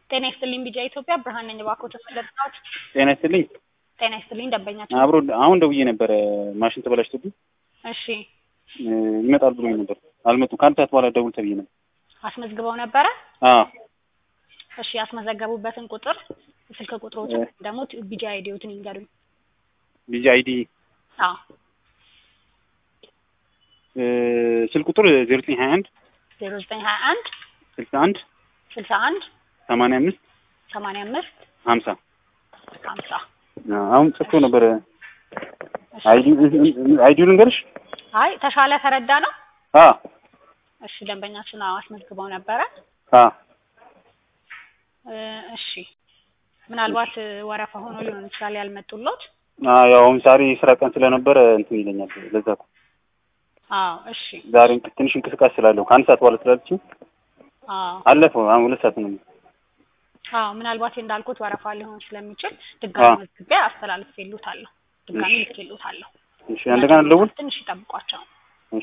ጤና ይስጥልኝ ቢጃ ኢትዮጵያ ብርሃን ነኝ። እባክዎ ተመለስናት። ጤና ይስጥልኝ። ጤና ይስጥልኝ ደንበኛችን። አብሮ አሁን ደውዬ ነበረ ማሽን ተበላሽቶብኝ እሺ እ ይመጣል ብሎኝ ነበር። አልመጡም። ከአንድ ሰዓት በኋላ ደውል ተብዬ ነበር። አስመዝግበው ነበረ? አዎ እሺ ያስመዘገቡበትን ቁጥር ስልክ ቁጥሮችን ደግሞ ቢጃ አይዲዎትን ይንገሩኝ። ቢጂ አይዲ አዎ እ ስልክ ቁጥር ዜሮ ዘጠኝ ሀያ አንድ ዜሮ ዘጠኝ ሀያ አንድ ስልሳ አንድ ስልሳ አንድ ሰማንያ አምስት ሰማንያ አምስት ሀምሳ ሀምሳ አሁን ጽፎ ነበረ። አይዲ አይዲው ልንገርሽ? አይ ተሻለ ተረዳ ነው። አ እሺ ደንበኛችን አዎ አስመዝግበው ነበረ። አ እ እሺ ምናልባት ወረፋ ሆኖ ሊሆን ይችላል ያልመጡሎት። አ ያው አሁን ዛሬ ስራ ቀን ስለነበረ እንትን ይለኛል። ለዛ እኮ አዎ እሺ ዛሬ እንቅ- ትንሽ እንቅስቃሴ ስላለው ከአንድ ሰዓት በኋላ ስላለችኝ አዎ አለፈው። አሁን ሁለት ሰዓት ነው። አዎ ምናልባት እንዳልኩት ወረፋ ሊሆን ስለሚችል ድጋሚ አዎ። መዝግቤ አስተላልፌልዎታለሁ። ድጋሚ እሺ። ልኬልዎታለሁ። እሺ እንደገና ልደውል? ትንሽ ይጠብቋቸው። እሺ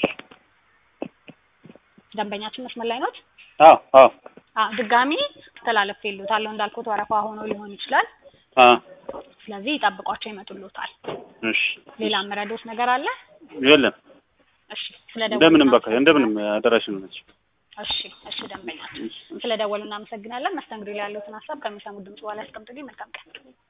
ደንበኛችን መስመር ላይ ኖት? አዎ አዎ አዎ ድጋሚ አስተላልፌልዎታለሁ። እንዳልኩት ወረፋ ሆኖ ሊሆን ይችላል። አ ስለዚህ ይጠብቋቸው፣ ይመጡልዎታል። እሺ ሌላ የምረዳዎት ነገር አለ? የለም እሺ ስለደወሉ እንደምንም በቃ እንደምንም አደራሽ ነው ነች። እሺ እሺ ደንበኛችን ስለደወሉ እናመሰግናለን። መስተንግዶ ላይ ያለዎትን ሀሳብ ከሚሰሙት ድምጽ በኋላ ያስቀምጡልኝ። መልካም ቀን።